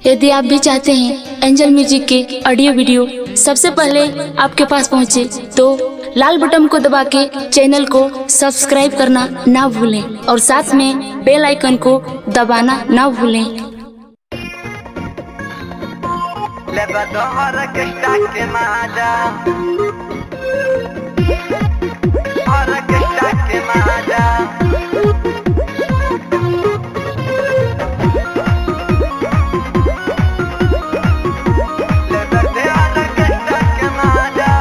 यदि आप भी चाहते हैं एंजल म्यूजिक के ऑडियो वीडियो सबसे पहले आपके पास पहुंचे तो लाल बटन को दबा के चैनल को सब्सक्राइब करना ना भूलें और साथ में बेल आइकन को दबाना ना भूलें لبا ظهرك اشتاق معدا ظهرك اشتاق معدا لبا ظهرك اشتاق معدا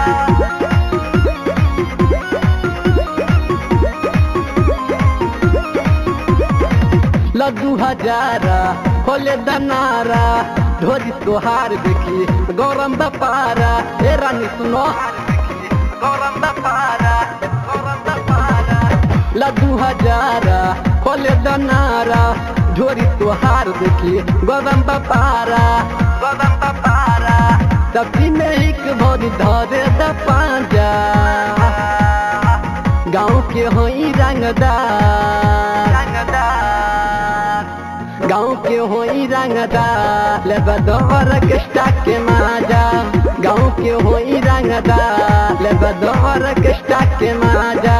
लड्डू हजारा खोले दनारा ढोरी तोहार देखी गौरम बपारा ए रानी सुनो गौरम बपारा गौरम बपारा लड्डू हजारा खोले दनारा ढोरी तोहार देखी गौरम बपारा गौरम बपारा सब्जी में एक भोरी धरे द पांजा गाँव के होई रंगदार रंगदार गाँव के होई रंगदार ले बदौर कष्टा के माजा गाँव के होई रंगदार ले बदौर कष्टा के माजा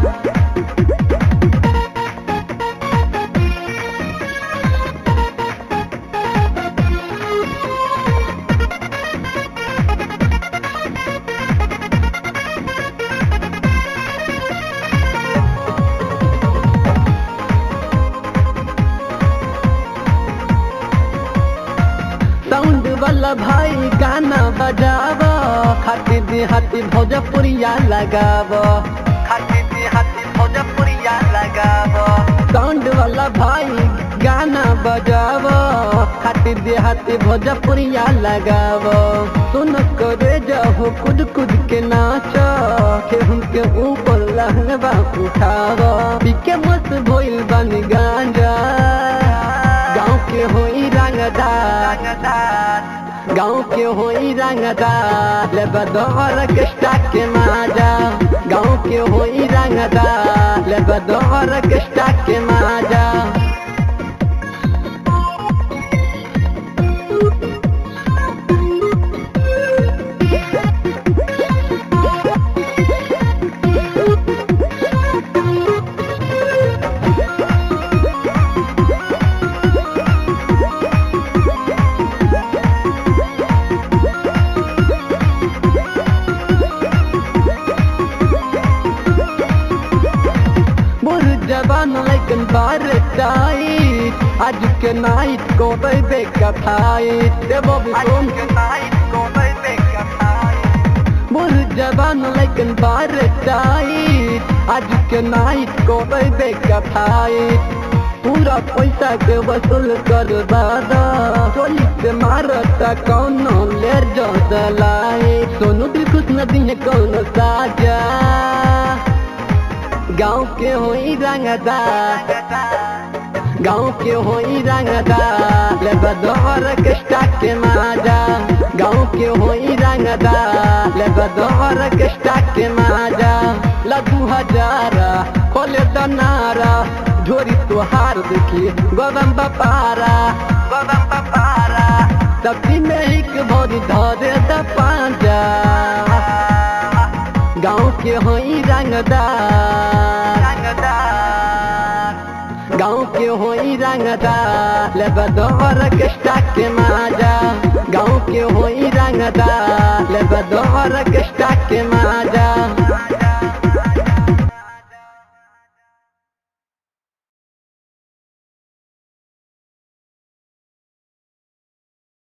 साउंड वाला भाई गाना बजाव खाती देहाती भोजपुरिया लगाव खाती देहाती भोजपुरिया लगाव साउंड वाला भाई गाना बजाव खाती देहाती भोजपुरिया लगाव सुन करे जाहो कुद कुद के नाच केहू के ऊपर लहंगा उठाव पीके मत भइल बनी गांजा गाँव के होई रंगदार रंगदार गाँव के होई रंगदार ले बदौर कष्टा के माजा गाँव के होई रंगदार ले बदौर कष्टा के माजा मोर जवान लेकिन बार टाइट आज के नाइट को बेबे का फाइट देवो भी सुन मोर जवान लेकिन बार टाइट आज के नाइट को बेबे का फाइट पूरा पैसा के वसूल कर दादा चोली से मारता कौनो ले जो दलाई सोनू दिल खुश नदी है कौनो साजा गाँव के होई रंगदार गाँव के होई रंगदार ले बदौर कष्टा के माजा गाँव के होई रंगदार ले बदौर कष्टा के माजा लड्डू हजारा खोले दनारा ढोरी तुहार देखी गोदम बपारा सब्जी में एक भोरी धरे द पांजा गाँव के होई रंगदार गाँव के होई रंगदार ले बदौर कष्टा के माजा गाँव के होई रंगदार ले बदौर कष्टा के माजा